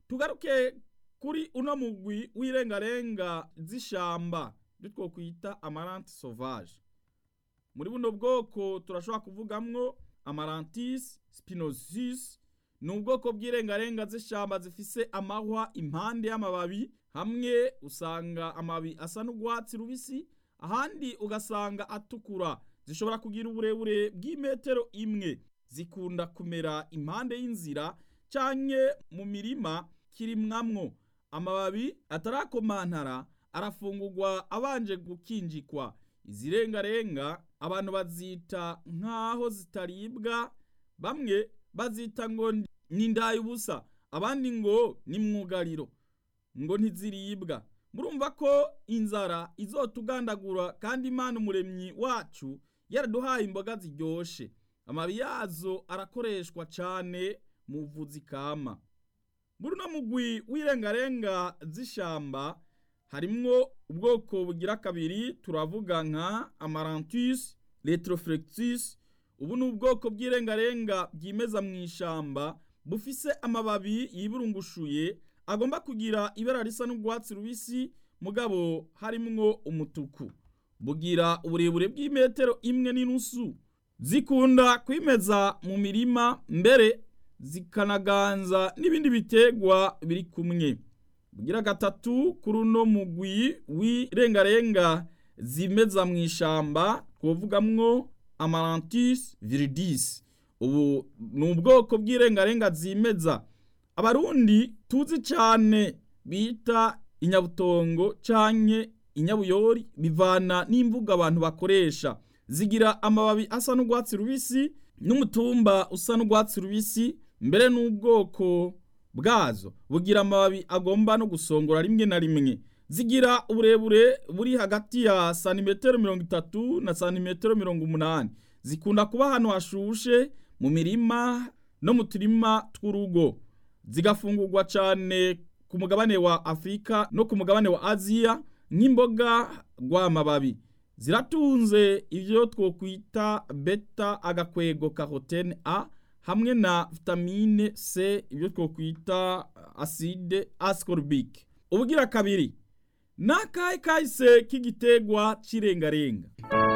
tugaruke kuri uno mugwi w'irengarenga z'ishamba ibyo twokwita amaranti sauvage muri buno bwoko turashobora kuvugamwo amarantis spinosus ni ubwoko bw'irengarenga z'ishamba zifise amahwa impande y'amababi hamwe usanga amababi asa n'urwatsi rubisi ahandi ugasanga atukura zishobora kugira uburebure bw'imetero imwe zikunda kumera impande y'inzira canke mu mirima kirimwamwo amababi atarakomantara arafungurwa abanje gukinjikwa izi rengarenga abantu bazita nk'aho zitaribwa bamwe bazita ngo ni ubusa abandi ngo ni mwugariro ngo ntiziribwa murumva ko inzara izotugandagura kandi imana umuremyi wacu yaraduhaye imboga ziryoshe amababi yazo arakoreshwa cane mu buvuzi kama muri uno mugwi w'irengarenga z'ishamba harimwo ubwoko bugira kabiri turavuga nka amarantus retroflexus ubu ni ubwoko bw'irengarenga bwimeza mu ishamba bufise amababi yiburungushuye agomba kugira ibara risa n'urwatsi rubisi mugabo harimwo umutuku bugira uburebure bw'imetero imwe n'inusu zikunda kwimeza mu mirima mbere zikanaganza n'ibindi bitegwa biri kumwe bugira gatatu kuri uno mugwi w'irengarenga zimeza mu ishamba twovugamwo amarantis viridis ubu ni ubwoko bw'irengarenga zimeza abarundi tuzi cyane bita inyabutongo canke inyabuyori bivana n'imvugo abantu bakoresha zigira amababi asa n'urwatsi rubisi n'umutumba usa n'urwatsi rubisi mbere n'ubwoko bwazo bugira amababi agomba no gusongora rimwe na rimwe zigira uburebure buri hagati ya santimetero mirongo itatu na santimetero mirongo umunani zikunda kuba ahantu hashushe mu mirima no mu turima tw'urugo zigafungurwa cyane ku mugabane wa afurika no ku mugabane wa aziya nk'imboga rw'amababi ziratunze ibyo twokwita beta agakwego karotene a hamwe na vitamine c ibyo twokwita acide ascorbic ubugira kabiri n'akahe kahise k'igitegwa cy'irengarenga